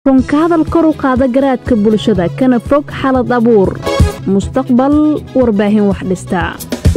runka hadal kor u qaada garaadka bulshada kana fog xalad abuur mustaqbal warbaahin wax dhistaa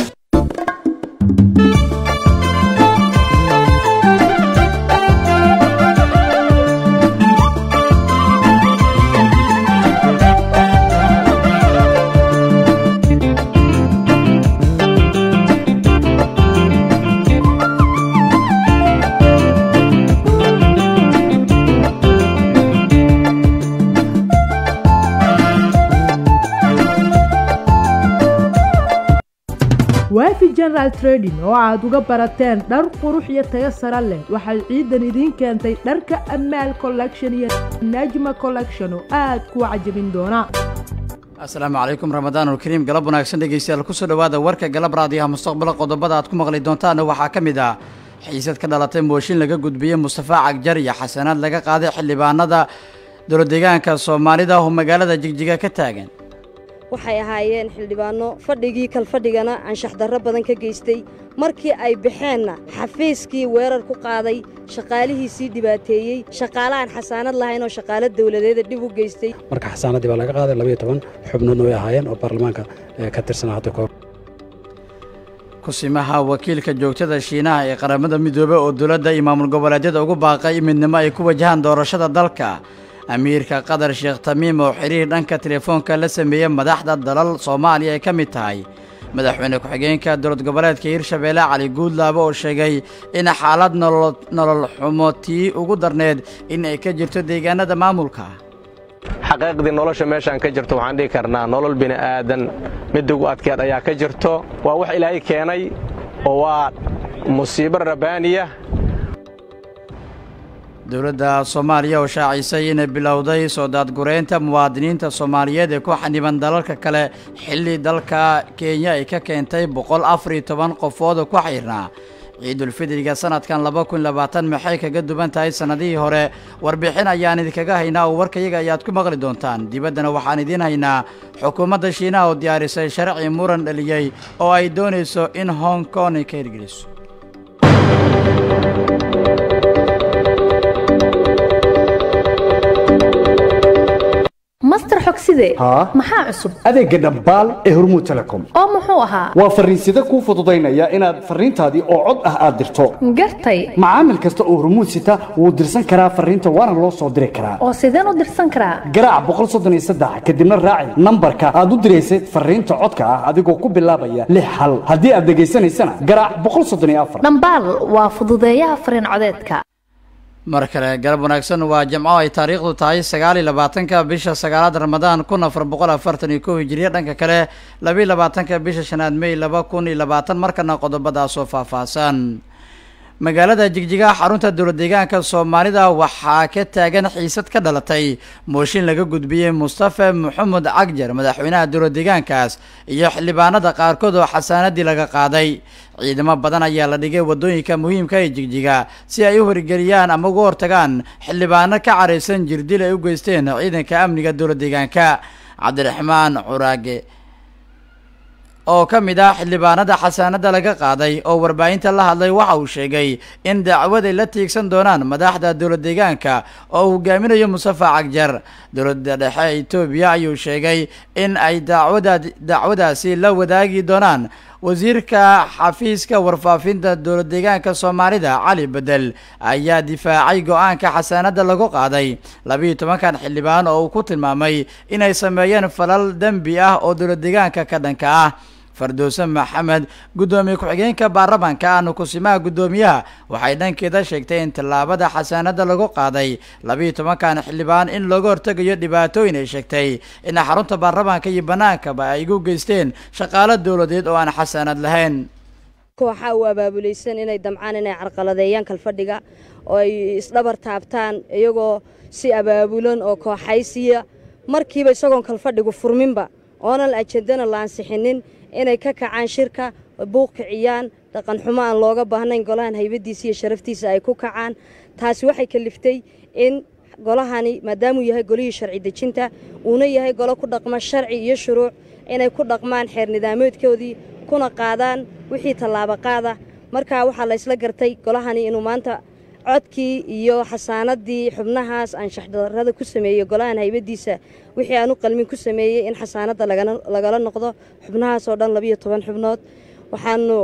waafi general trading oo aad uga barateen dhar qurux iyo tayo sare leh waxay ciidan idiin keentay dharka amaal collection iyo najma collection oo aad kuwa cajabin doona asalaamu calaykum ramadaanulkariim galab wanaagsan dhegeystayaal kusoo dhowaada warka galab raadiyaha mustaqbala qodobada aad ku maqli doontaana waxaa ka mid ah xiisad ka dhalatay mooshin laga gudbiyey mustafa cagjar iyo xasanaad laga qaaday xildhibaanada dowladeegaanka soomaalida oo magaalada jigjiga ka taagan waxay ahaayeen xildhibaanno fadhigii kalfadhigana anshax darro badan ka geystay markii ay baxeenna xafiiskii weerar ku qaaday shaqaalihiisii dhibaateeyey shaqaale aan xasaanad lahayn oo shaqaalo dawladeeda dhib u geystay marka xasaanaddii baa laga qaaday labaiyo toban xubnoodna way ahaayeen oo baarlamaanka ka tirsanaa hadda koob kusimaha wakiilka joogtada shiinaha ee qaramada midoobey oo dowladda iyo maamul goboleedyada ugu baaqay in midnimo ay ku wajahaan doorashada dalka amiirka qatar sheekh tamiim oo xiriir dhanka telefoonka la sameeyey madaxda dalal soomaaliya ay ka mid tahay madaxweyne ku-xigeenka dowlad goboleedka hirshabeelle cali guudlaabo oo sheegay in xaalad nolol xumo tii ugu darneed in ay ka jirto deegaanada maamulka xaqiiqdii nolosha meeshaan ka jirto waxaan dhihi karnaa nolol bini'aadan midda ugu adkeed ayaa ka jirto waa wax ilaahay keenay oo waa musiibo rabaaniya dowladda soomaaliya oo shaacisay inay bilowday soo daadgureynta muwaadiniinta soomaaliyeed ee ku xaniban dalalka kale xilli dalka kenya ay ka keentay boqol afar iyo toban qofood oo ku xirnaa ciidulfidriga sanadkan laba kun labaatan maxay kaga duwan tahay sannadihii hore warbixin ayaan idinkaga haynaa oo warkayaga ayaad ku maqli doontaan dibaddana waxaan idiin haynaa xukuumadda shiinaha oo diyaarisay sharci muran dhaliyey oo ay doonayso in hong kong ay ka hirgeliso master xogside maxaa cusub adeegga dhambaal ee hormuud telecom oo muxuu ahaa waa farriinsida kuu fududaynaya inaad farriintaadii oo cod ah aad dirto gartay macaamil kasta oo hormuud sita wuu dirsan karaa farriinta waana loo soo diri karaa oo sideen u dirsan karaa garaac boqol soddon iyo saddex kadibna raaci nambarka aad u diraysay farriinta codka ah adigoo ku bilaabaya lix hal haddii aad dhegaysanaysana garaac boqol soddon iyo afar dhambaal waa fududeeyaha farriin codeedka mar kale galab wanaagsan waa jamco ay taariikhdu tahay sagaal iyo labaatanka bisha sagaalaad ramadaan kun afar boqol afartan iyo kow hijiriya dhanka kale labaiyo labaatanka bisha shanaad mey laba kun iyo labaatan markana qodobadaasoo faahfaahsan magaalada jigjiga xarunta dowlad deegaanka soomaalida waxaa ka taagan xiisad ka dhalatay mooshin laga gudbiyey mustafa maxamed cagjar madaxweynaha dowlad deegaankaas iyo xildhibaanada qaarkood oo xasaanadii laga qaaday ciidamo badan ayaa la dhigay waddooyinka muhiimka ee jigjiga si ay u horgeliyaan ama uga hortagaan xildhibaano ka caraysan jirdil ay u geysteen ciidanka amniga dowlad deegaanka cabdiraxmaan curaage oo ka mid ah xildhibaanada xasaanada laga qaaday oo warbaahinta la hadlay waxa uu sheegay in dacwad ay la tiigsan doonaan madaxda dowlad deegaanka oo uu hogaaminayo mustafa cagjar dowladda dhexe etoobiya ayuu sheegay in ay dacwada dacwadaasi la wadaagi doonaan wasiirka xafiiska warfaafinta dowlad deegaanka soomaalida cali bedel ayaa difaacay go-aanka xasaanada lagu qaaday labiiyo tobankan xildhibaan oo uu ku tilmaamay inay sameeyeen falal dembi ah oo dowlad deegaanka ka dhanka ah fardowse maxamed guddoomiye ku-xigeenka baarlamaanka ahna kusimaha guddoomiyaha waxay dhankeeda sheegtay in tallaabada xasaanada lagu qaaday labiiyo tobankan xildhibaan in looga hortegayo dhibaatooyin ay sheegtay in xarunta baarlamaanka iyo bannaankaba ay igu geysteen shaqaalo dowladeed oo aan xasaanad lahayn kooxaa u abaabulaysan inay damcaan inay carqaladeeyaan kalfadhiga oo ay isdhabar taabtaan iyagoo si abaabulan oo kooxaysiya markiiba isagoon kalfadhigu furminba oonan ajendana la ansixinin inay ka kacaan shirka buuq kiciyaan dhaqan xumo aan looga baahnayn golahan haybadiisa iyo sharaftiisa ay ku kacaan taasi waxay kaliftay in golahani maadaamuu yahay golihii sharci dejinta uuna yahay golo ku dhaqma sharci iyo shuruuc inay ku dhaqmaan xeer nidaameedkoodii kuna qaadaan wixii tallaabo qaada markaa waxaa la ysla gartay golahani inuu maanta codkii iyo xasaanadii xubnahaas anshax darrada ku sameeyey golahan haybadiisa wixii aan u qalmin ku sameeyey in xasaanadda lagala noqdo xubnahaas oo dhan labiyo toban xubnood waxaanu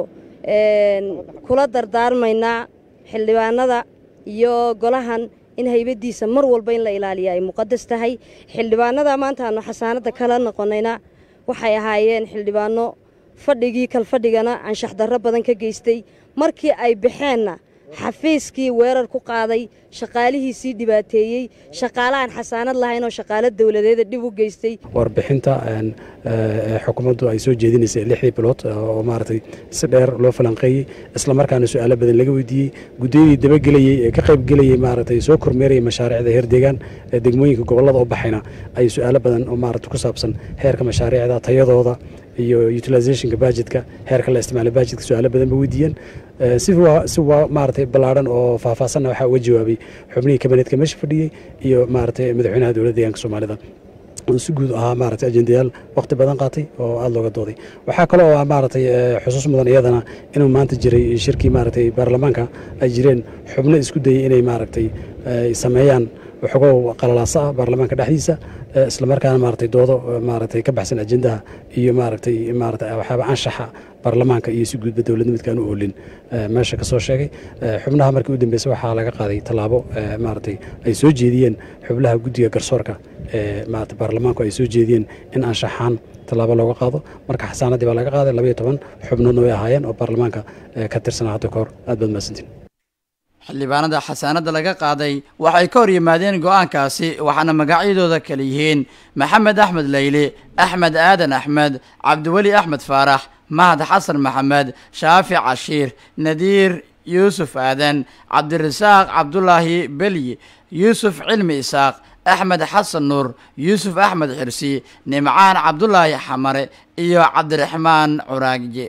kula dardaarmaynaa xildhibaanada iyo golahan in haybadiisa mar walba in la ilaaliya ay muqadas tahay xildhibaanada maanta aanu xasaanadda kala noqonayna waxay ahaayeen xildhibaano fadhigii kalfadhigana anshax darro badan ka geystay markii ay baxeenna xafiiskii weerar ku qaaday shaqaalihiisii dhibaateeyey shaqaalahan xasaanad lahayn oo shaqaalo dowladeeda dhib u geystay warbixinta xukuumaddu ay soo jeedinaysay lixdii bilood oo maaragtay si dheer loo falanqeeyey islamarkaana su-aalo badan laga weydiiyey guddiyadii dabagelayey ee ka qaybgelayey maaragtay soo kormeerayay mashaariicda heer deegaan ee degmooyinka gobollada u baxayna ay su-aalo badan oo maaragta ku saabsan heerka mashaariicda tayadooda iyo utilizationka bajetka heerka la isticmaala bajetka su-aalo badan ba weydiiyeen si si waa maaragtay ballaadhan oo faahfaahsanna waxaa uga jawaabay xubnihii kabinetka meesha fadhiyey iyo maaragtay madaxweynaha dowladda deegaanka soomaalida oo si guud ahaa maaragtay ajendayaal waqti badan qaatay oo aada looga dooday waxaa kaloo ah maaragtay xusuus mudan iyadana inuu maanta jiray shirkii maaragtay baarlamaanka ay jireen xubno isku dayey inay maaragtay sameeyaan waxoogow qalalaasa ah baarlamaanka dhexdiisa islamarkaana maaragtay doodo maaragtay ka baxsan ajendaha iyo maaragtay maaragtay waxyaaba anshaxa baarlamaanka iyo si guudba dowladda midkaan u oolin meesha ka soo sheegay xubnaha markii u dambeysay waxaa laga qaaday tallaabo maaragtay ay soo jeediyeen xubnaha guddiga garsoorka ee maaragtay baarlamaanku ay soo jeediyeen in anshaxaan tallaabo looga qaado marka xasaanadii baa laga qaaday labayo toban xubnoodna way ahaayeen oo baarlamaanka ka tirsanaa hadda ka hor aad baad mahadsantiin xildhibaanada xasaanadda laga qaaday waxay ka hor yimaadeen go-aankaasi waxaana magacyadooda kala yihiin maxamed axmed leyli axmed aadan axmed cabdiweli axmed faarax mahad xasan maxamed shaafi cashiir nadiir yuusuf aadan cabdirasaaq cabdulaahi belyi yuusuf cilmi isaaq axmed xasan nuur yuusuf axmed xirsi nimcaan cabdulaahi xamare iyo cabdiraxmaan curaagje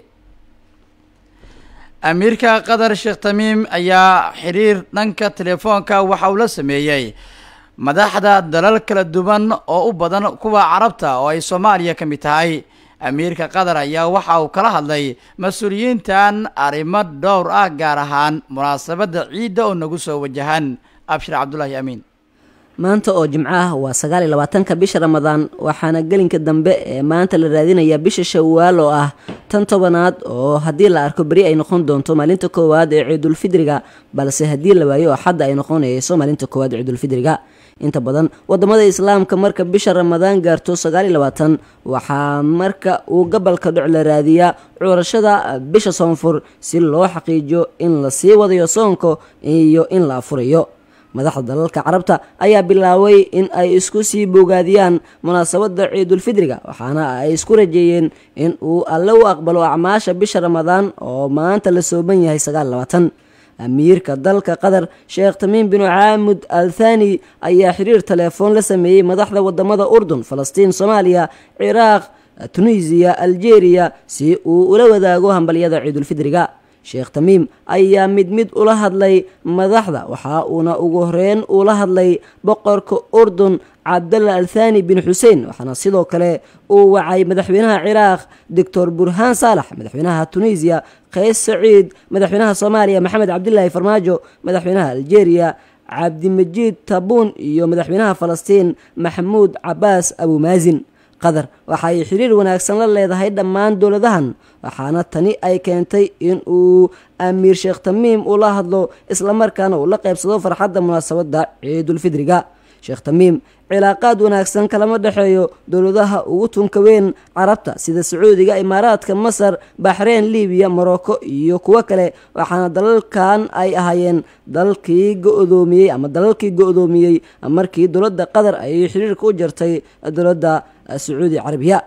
amiirka qatar sheekh tamiim ayaa xiriir dhanka telefoonka waxa uu la sameeyey madaxda dalal kala duwan oo u badan kuwa carabta oo ay soomaaliya ka mid tahay amiirka qatar ayaa waxa uu kala hadlay mas-uuliyiintan arrimo dhowr ah gaar ahaan munaasabadda ciidda oo nagu soo wajahan abshir cabdulaahi amiin maanta oo jimco ah waa sagaal iyo labaatanka bisha ramadaan waxaana gelinka dambe ee maanta la raadinayaa bisha shawaal oo ah tan tobanaad oo haddii la arko beri ay noqon doonto maalinta koowaad ee ciidulfidriga balse haddii la waayo oo xadda ay noqonayso maalinta koowaad ee ciidulfidriga inta badan wadamada islaamka marka bisha ramadaan gaarto sagaal iyo labaatan waxaa marka uu gabalka dhoc la raadiyaa curashada bisha soonfur si loo xaqiijiyo in la sii wadayo soonka iyo in la afurayo madaxda dalalka carabta ayaa bilaabay in ay isku sii bogaadiyaan munaasabadda ciidulfidriga waxaana ay isku rajeeyeen in uu alle u aqbalo acmaasha bisha ramadaan oo maanta la sooban yahay sagaal labaatan amiirka dalka qatar sheekh tamiim binu caamud al thani ayaa xiriir telefoon la sameeyey madaxda wadamada urdun falastiin soomaaliya ciraaq tunisiya aljeeriya si uu ula wadaago hambalyada ciidulfidriga sheekh tamiim ayaa mid mid ula hadlay madaxda waxa uuna ugu horeyn ula hadlay boqorka urdun cabdalla althani bin xuseen waxaana sidoo kale uu wacay madaxweynaha ciraaq doctor burhaan saalax madaxweynaha tunisiya qays saciid madaxweynaha soomaaliya maxamed cabdilaahi farmaajo madaxweynaha aljeeriya cabdimajiid tabuun iyo madaxweynaha falastiin maxamuud cabaas abumaasin qatar waxa ay xiriir wanaagsan la leedahay dhammaan dowladahan waxaana tani ay keentay in uu amiir sheekh tamiim ula hadlo islamarkaana uu la qaybsado farxadda munaasabadda ciidulfidriga sheekh tamiim cilaaqaad wanaagsan kalama dhexeeyo dowladaha ugu tunka weyn carabta sida sacuudiga imaaraadka masar baxreyn libiya morocco iyo kuwo kale waxaana dalalkan ay ahaayeen dalkii go-doomiyey ama dalalkii go-doomiyey markii dowladda qatar ay xiriirka u jartay dowladda sacuudi carabiya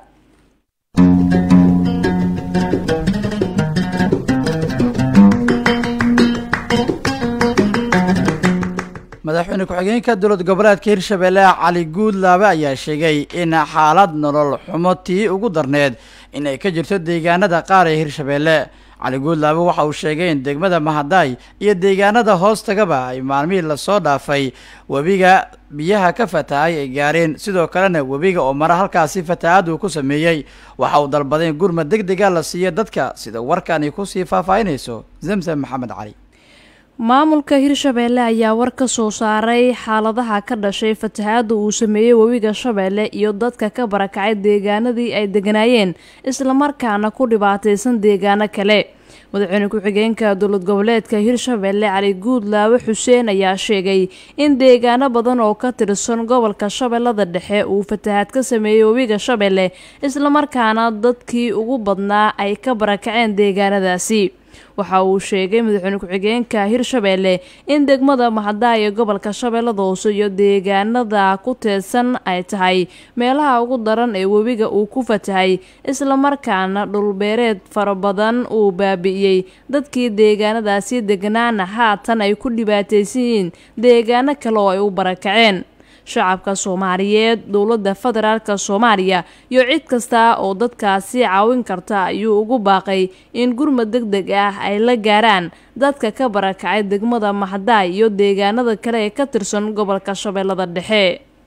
madaxweyne ku-xigeenka dowlad goboleedka hirshabeelle cali guudlaabe ayaa sheegay in xaalad nolol xumo tii ugu darneed in ay ka jirto deegaanada qaar ee hirshabeelle cali guudlaabe waxa uu sheegay in degmada mahadaay iyo deegaanada hoos tagaba ay maalmihii lasoo dhaafay webiga biyaha ka fatahay ay gaareen sidoo kalena webiga oo mara halkaasi fatahaad uu ku sameeyey waxa uu dalbaday in gurmad deg dega la siiyo dadka sida warkani kusii faahfaahinayso zamzam maxamed cali maamulka hirshabeelle ayaa war ka soo saaray xaaladaha ka dhashay fatahaadda uu sameeyey webiga shabeelle iyo dadka ka barakacay deegaanadii ay deganaayeen islamarkaana ku dhibaataysan deegaano kale madaxweyne ku-xigeenka dowlad goboleedka hirshabeelle cali guudlaawe xuseen ayaa sheegay in deegaano badan oo ka tirsan gobolka shabeellada dhexe uu fatahaad ka sameeyey webiga shabeelle islamarkaana dadkii ugu badnaa ay ka barakaceen deegaanadaasi waxa uu sheegay madaxweyne ku-xigeenka hirshabeelle in degmada mahaddaa ee gobolka shabeellada hoose iyo deegaanada ku teedsan ay tahay meelaha ugu daran ee webiga uu ku fatahay islamarkaana dhulbeereed fara badan uu baabi'iyey dadkii deegaanadaasi degnaana haatan ay ku dhibaataysan yihiin deegaano kale oo ay u barakaceen shacabka soomaaliyeed dowladda federaalka soomaaliya iyo cid kasta oo dadkaasi caawin karta ayuu ugu baaqay in gurmad deg deg ah ay la gaaraan dadka ka barakacay degmada maxdaay iyo deegaanada kale ee ka tirsan gobolka shabeellada dhexe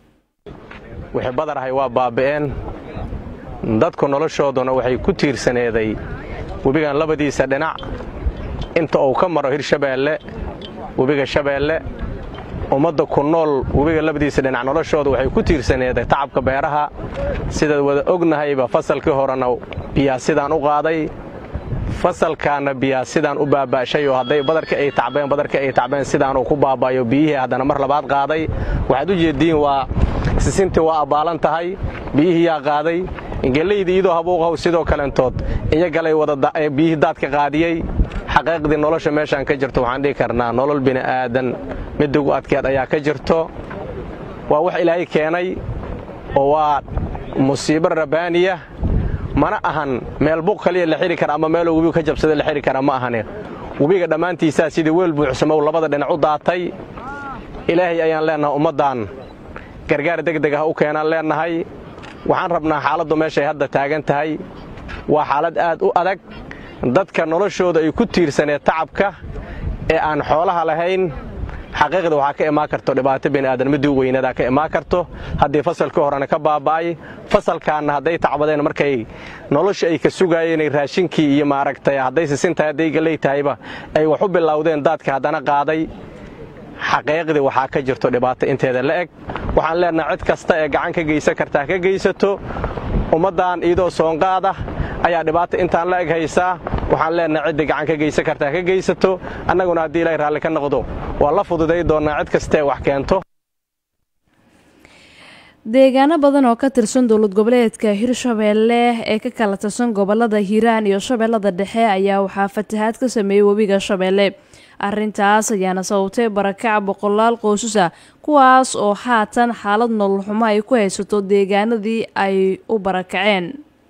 wixii badarahay waa baaba'een dadku noloshooduna waxay ku tiirsaneeday webigan labadiisa dhinac inta uu ka maro hirshabeelle webiga shabeelle ummadda ku nool webiga labadiisa dhinac noloshooda waxay ku tiirsaneeday tacabka beeraha sidaad wada ognahayba fasalkii horena biyaa sidaan u qaaday fasalkaana biyaa sidaan u baaba'shay oo hadday badarka ay tacbeen badarka ay tacbeen sidaanuu ku baaba'yo biyihii haddana mar labaad qaaday waxaad u jeeddiin waa sisintii waa abbaalan tahay biyihii yaa qaaday ingelaydii iyadoo habuuqahow sidoo kalentood iyagalay biyihii daadka qaadiyey xaqiiqdii nolosha meeshaan ka jirto waxaan dhihi karnaa nolol bini'aadan midda ugu adkeed ayaa ka jirto waa wax ilaahay keenay oo waa musiibo rabbaaniya mana ahan meel buq kaliya la xidhi kara ama meeloo webigu ka jabsada la xidhi kara ma ahane webiga dhammaantiisaa sidii weel buuxsamow labada dhinac u daatay ilaahay ayaan leennahay ummaddan gargaar degdeg ah u keenaan leennahay waxaan rabnaa xaaladdu meeshay hadda taagan tahay waa xaalad aad u adag dadka noloshooda ay ku tiirsaneed tacabka ee aan xoolaha lahayn xaqiiqda waxaa ka imaan karto dhibaato bini'aadan middii u weynadaa ka imaan karto haddii fasalkii horena ka baaba'ay fasalkaanna hadday tacbadeen markay nolosha ay ka sugaayeenay raashinkii iyo maaragtay hadday sisintahay hadday galley tahayba ay wax u bilowdeen daadka haddana qaaday xaqiiqdii waxaa ka jirto dhibaato inteeda la eg waxaan leennahay cid kasta ee gacan ka geysan kartaa ka geysato ummaddan iyadoo soonqaad ah ayaa dhibaato intaan la eg haysaa waxaan leennahay ciddii gacan ka geysan kartaa ka geysato annaguna haddii ilaahay raalli ka noqdo waa la fududay doonnaa cid kastaee wax keento deegaano badan oo ka tirsan dowlad goboleedka hirshabeelle ee ka kala tirsan gobolada hiiraan iyo shabeellada dhexe ayaa waxaa fatahaad ka sameeyey webiga shabeelle arrintaas ayaana sababtay barakac boqolaal qoysasa kuwaas oo haatan xaalad nololxumo ay ku haysato deegaanadii ay u barakaceen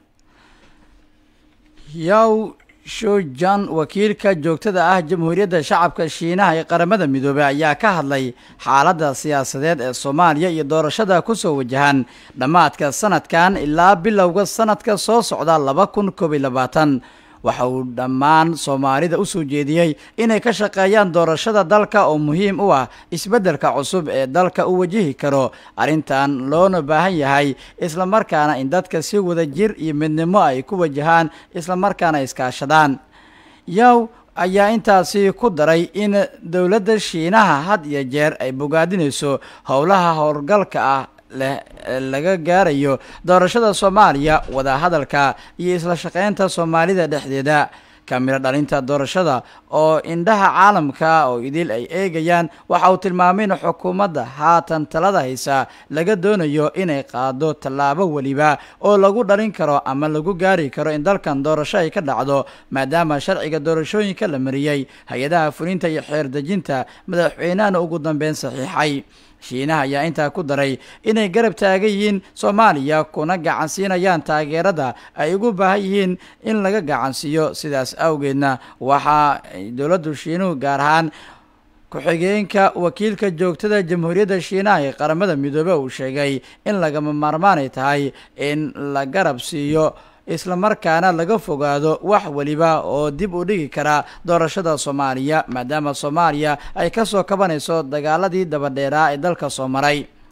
yaw shojan wakiilka joogtada ah jamhuuriyadda shacabka shiinaha ee qaramada midoobey ayaa ka hadlay xaaladda siyaasadeed ee soomaaliya iyo doorashada kusoo wajahan dhammaadka sanadkan ilaa bilowga sanadka soo socda laba kun koob iyo labaatan waxa uu dhammaan soomaalida u soo jeediyey inay ka shaqeeyaan doorashada dalka oo muhiim u ah isbeddelka cusub ee dalka u wajihi karo arrintan loona baahan yahay islamarkaana in dadka si wada jir iyo midnimo ay ku wajahaan islamarkaana iskaashadaan yow ayaa intaasi ku daray in dowladda shiinaha had iyo jeer ay bogaadinayso howlaha howlgalka ah leh laga gaarayo doorashada soomaaliya wadahadalka iyo isla shaqeynta soomaalida dhexdeeda kamiro dhalinta doorashada oo indhaha caalamka oo idil ay eegayaan waxa uu tilmaamay in xukuumadda haatan talada haysa laga doonayo inay qaado tallaabo weliba oo lagu dhalin karo ama lagu gaari karo in dalkan doorasho ay ka dhacdo maadaama sharciga doorashooyinka la mariyey hay-adaha fulinta iyo xeerdejinta madaxweynahana ugu dambeyn saxiixay shiinaha ayaa intaa ku daray inay garab taagan yihiin soomaaliya kuna gacansiinayaan taageerada ay ugu baahan yihiin in laga gacansiiyo sidaas awgeedna waxaa dowladdu shiinuhu gaar ahaan ku-xigeenka wakiilka joogtada jamhuuriyadda shiinaha ee qaramada midoobe uu sheegay in lagama maarmaanay tahay in la garab siiyo islamarkaana laga fogaado wax weliba oo dib u dhigi kara doorashada soomaaliya maadaama soomaaliya ay kasoo kabanayso dagaaladii dabadheeraa ee dalka soo maray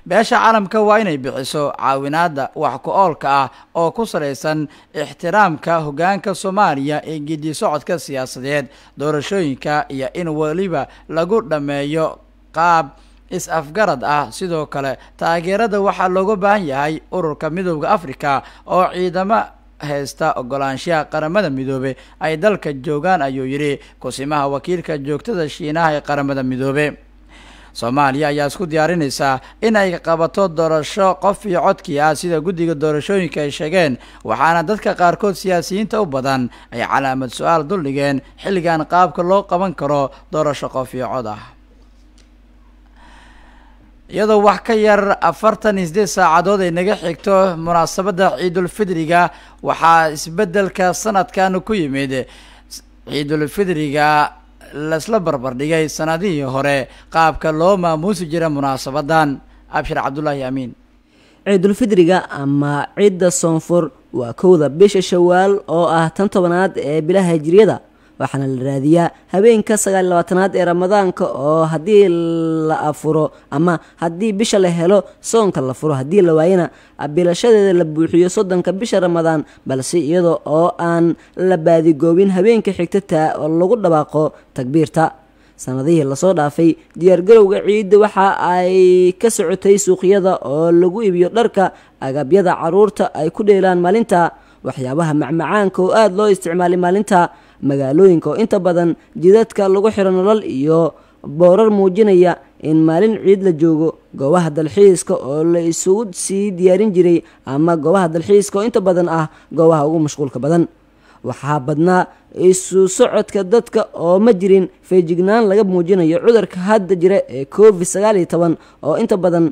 beesha caalamka waa inay bixiso caawinaada wax ku oolka ah oo ku salaysan ixtiraamka hogaanka soomaaliya ee gedi socodka siyaasadeed doorashooyinka iyo in weliba lagu dhammeeyo qaab is-afgarad ah sidoo kale taageerada waxaa looga baahan yahay ururka midooda africa oo ciidamo haysta ogolaanshaha qaramada midoobe ay dalka joogaan ayuu yidhi kusimaha wakiilka joogtada shiinaha ee qaramada midoobe soomaaliya ayaa isku diyaarinaysaa in ay qabato doorasho qof iyo codkii ah sida guddiga doorashooyinka ay sheegeen waxaana dadka qaarkood siyaasiyiinta u badan ay calaamad su-aal duldhigeen xilligan qaabka loo qaban karo doorasho qof iyo cod ah iyadoo wax ka yar afartan iyo sideed saacadood ay naga xigto munaasabadda ciidulfidriga waxaa isbeddelka sanadkan ku yimid ciidulfidriga lasla barbardhigay sanadihii hore qaabka loo maamuusi jira munaasabadan abshir cabdulaahi amiin ciidulfidriga ama ciidda soonfur waa kowda bisha shawaal oo ah tan tobanaad ee bilaha hijriyada waxaana la raadiyaa habeenka sagaal labaatanaad ee ramadaanka oo haddii la afuro ama haddii bisha la helo soonka la furo haddii la waayana bilashadeeda la buuxiyo soddonka bisha ramadaan balse iyada oo aan la baadigoobin habeenka xigtata oo lagu dhawaaqo takbiirta sanadihii lasoo dhaafay diyaargarowga ciidda waxa ay ka socotay suuqyada oo lagu iibiyo dharka agabyada caruurta ay ku dheelaan maalinta waxyaabaha macmacaanka oo aada loo isticmaalay maalinta magaalooyinka oo inta badan jidadka lagu xiro nolol iyo boorar muujinaya in maalin ciid la joogo goobaha dalxiiska oo la isugu sii diyaarin jiray ama goobaha dalxiiska oo inta badan ah goobaha ugu mashquulka badan waxaa badnaa isu socodka dadka oo ma jirin feejignaan laga muujinayo cudurka hadda jira ee covid sagaal iyo toban oo inta badan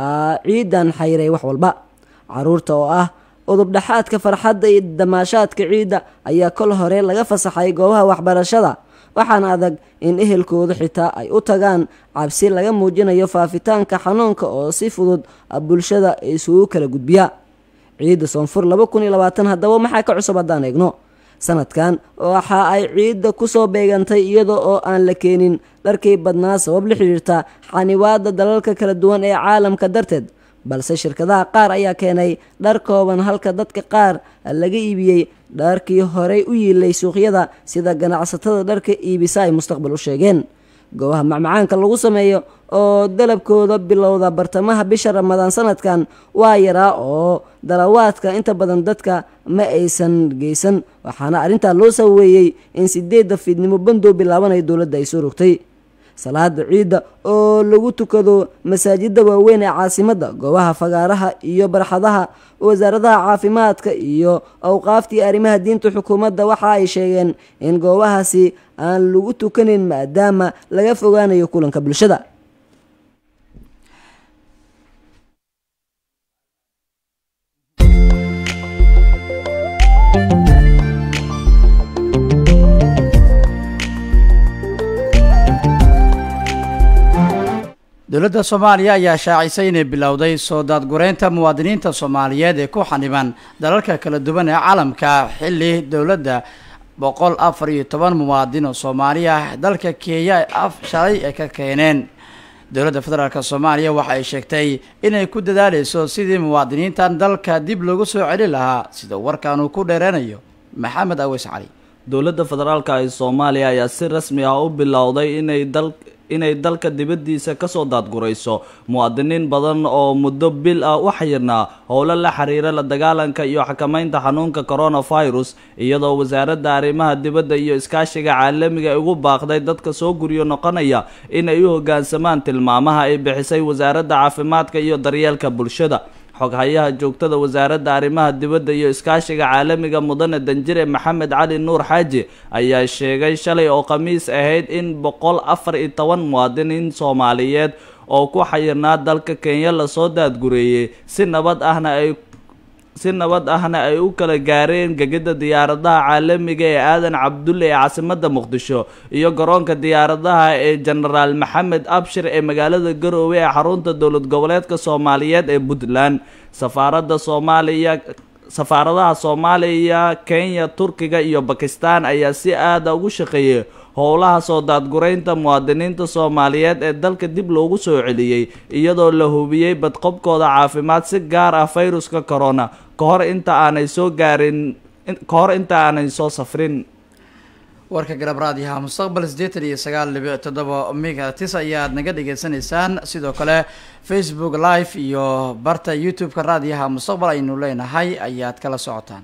ciidan xayiray wax walba caruurta oo ah udubdhaxaadka farxadda iyo damaashaadka ciidda ayaa kol hore laga fasaxay goobaha waxbarashada waxaana adag in ehelkooda xitaa ay u tagaan cabsi laga muujinayo faafitaanka xanuunka oo si fudud bulshada isugu kala gudbiya ciidda soonfur laba kun iyo labaatan haddaba maxaa ka cusub haddaan eegno sanadkan waxa ay ciidda kusoo beegantay iyada oo aan la keenin dharkii badnaa sabab la xidhiirta xaniwaada dalalka kala duwan ee caalamka darteed balse shirkadaha qaar ayaa keenay dhar kooban halka dadka qaar laga iibiyey dharkii horey u yiilay suuqyada sida ganacsatada dharka iibisa ay mustaqbal u sheegeen goobaha macmacaanka lagu sameeyo oo dalabkooda bilowda bartamaha bisha ramadaan sanadkan waa yaraa oo dalawaadka inta badan dadka ma aysan geysan waxaana arrintaa loo saweeyey in sideedda fiidnimo bandow bilaabanayo dowladda ay soo rogtay salaada ciidda oo lagu tukado masaajida waaweyn ee caasimadda goobaha fagaaraha iyo barxadaha wasaaradaha caafimaadka iyo awqaaftii arrimaha diinta xukuumadda waxa ay sheegeen in goobahaasi aan lagu tukanin maadaama laga fogaanayo kulanka bulshada dowladda soomaaliya ayaa shaacisay inay bilowday soo daadgureynta muwaadiniinta soomaaliyeed ee ku xaniban dalalka kala duwan ee caalamka xilli dowladda boqol afar iyo toban muwaadin oo soomaali ah dalka kenya af shalay ay ka keeneen dowladda federaalk soomaaliya waxa ay sheegtay inay ku dadaaleyso sidii muwaadiniintan dalka dib loogu soo celin lahaa sida warkan uu ku dheereynayo maxamed aweys cali dowladda federaalka ee soomaaliya ayaa si rasmi ah u bilowday inay dal inay dalka dibaddiisa kasoo daadgurayso muwaadiniin badan oo muddo bil ah u xayirnaa howlo la xiriira la dagaalanka iyo xakameynta xanuunka coronavirus iyadoo wasaaradda arrimaha dibadda iyo iskaashiga caalamiga ay ugu baaqday dadka soo guryo noqonaya inay u hoggaansamaan tilmaamaha ay bixisay wasaaradda caafimaadka iyo daryeelka bulshada xoghayaha joogtada wasaaradda arrimaha dibadda iyo iskaashiga caalamiga mudane danjire maxamed cali nuur xaaji ayaa sheegay shalay oo khamiis ahayd in boqol afar iyo toban muwaadiniin soomaaliyeed oo ku xayirnaa dalka kenya lasoo daadgureeyey si nabad ahna ay si nabad ahna ay u kala gaareen gegida diyaaradaha caalamiga ee aadan cabdulle ee caasimadda muqdisho iyo garoonka diyaaradaha ee jenaraal maxamed abshir ee magaalada garoowe ee xarunta dowlad goboleedka soomaaliyeed ee puntland safaaradda soomaaliya safaaradaha soomaaliya kenya turkiga iyo bakistan ayaa si aada ugu shaqeeyay howlaha soo daadguraynta muwaadiniinta soomaaliyeed ee dalka dib loogu soo celiyey iyadoo la hubiyey badqobkooda caafimaad si gaar ah fayruska corona ka hor inta aanay soo gaarin ka hor inta aanay soo safrin warka garab raadiyaha mustaqbal siddeetan iyo sagaal dhibic toddoba megatis ayaad naga dhagaysanaysaan sidoo kale facebook live iyo barta youtube-ka raadiyaha mustaqbal aynu leenahay ayaad kala socotaan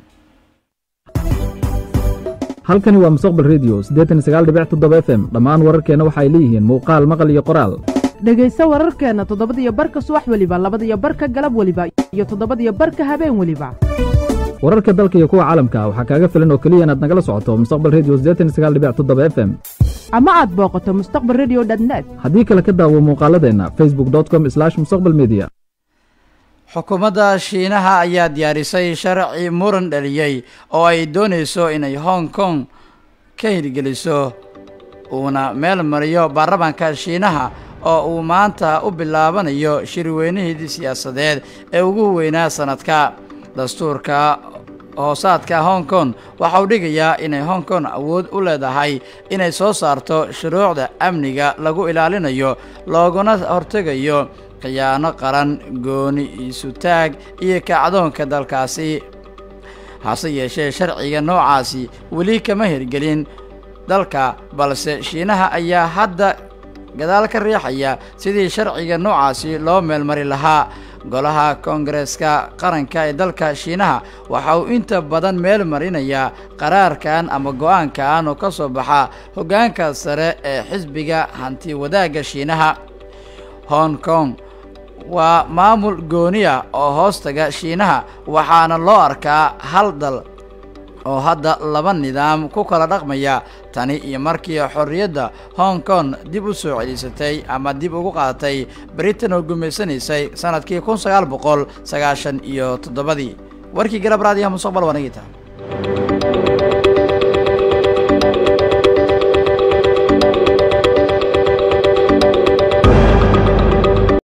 halkani waa mustaqbal redio siddeetan iyo sagaal dhibic toddoba f m dhammaan wararkeenna waxa ay leeyihiin muuqaal maqal iyo qoraal dhegayso wararkeenna toddobadiyo barka subax weliba labadiyo barka galab weliba iyo toddobadiyo barka habeen weliba wararka dalka iyo kuwa caalamka waxaa kaaga filan oo keliya inaad nagala socoto mustaqbal redio siddeetan iyo sagaal dhibic toddoba f m ama aad booqato mustaqbal redio net haddii kale ka daawo muuqaaladeenna facebook com slash mustaqbal media xukuumadda shiinaha ayaa diyaarisay sharci muran dhaliyey oo ay doonayso inay hong kong ka hirgeliso uuna meel mariyo baarlamaanka shiinaha oo uu maanta u bilaabanayo shirweynihii siyaasadeed ee ugu weynaa sanadka dastuurka hoosaadka hong kong waxa uu dhigayaa inay hong kong awood u leedahay inay soo saarto shuruucda amniga lagu ilaalinayo looguna hortegayo khiyaano qaran gooni isutaag iyo kacdoonka dalkaasi hase yeeshee sharciga noocaasi weli kama hirgelin dalka balse shiinaha ayaa hadda gadaal ka riixaya sidii sharciga noocaasi loo meelmari lahaa golaha koongareeska qaranka ee dalka shiinaha waxa uu inta badan meel marinayaa qaraarkan ama go-aankan oo ka soo baxa hoggaanka sare ee xisbiga hanti wadaagga shiinaha hong kong waa maamul gooniya oo hoostaga shiinaha waxaana loo arkaa hal dal oo hadda laba nidaam ku kala dhaqmaya tani iyo markii xorriyadda hong kong dib u soo celisatay ama dib ugu qaadatay britain oo gumaysanaysay sanadkii kun sagaal boqol sagaashan iyo toddobadii warkii galab raadiyaha mustaqbal waa nagii tahay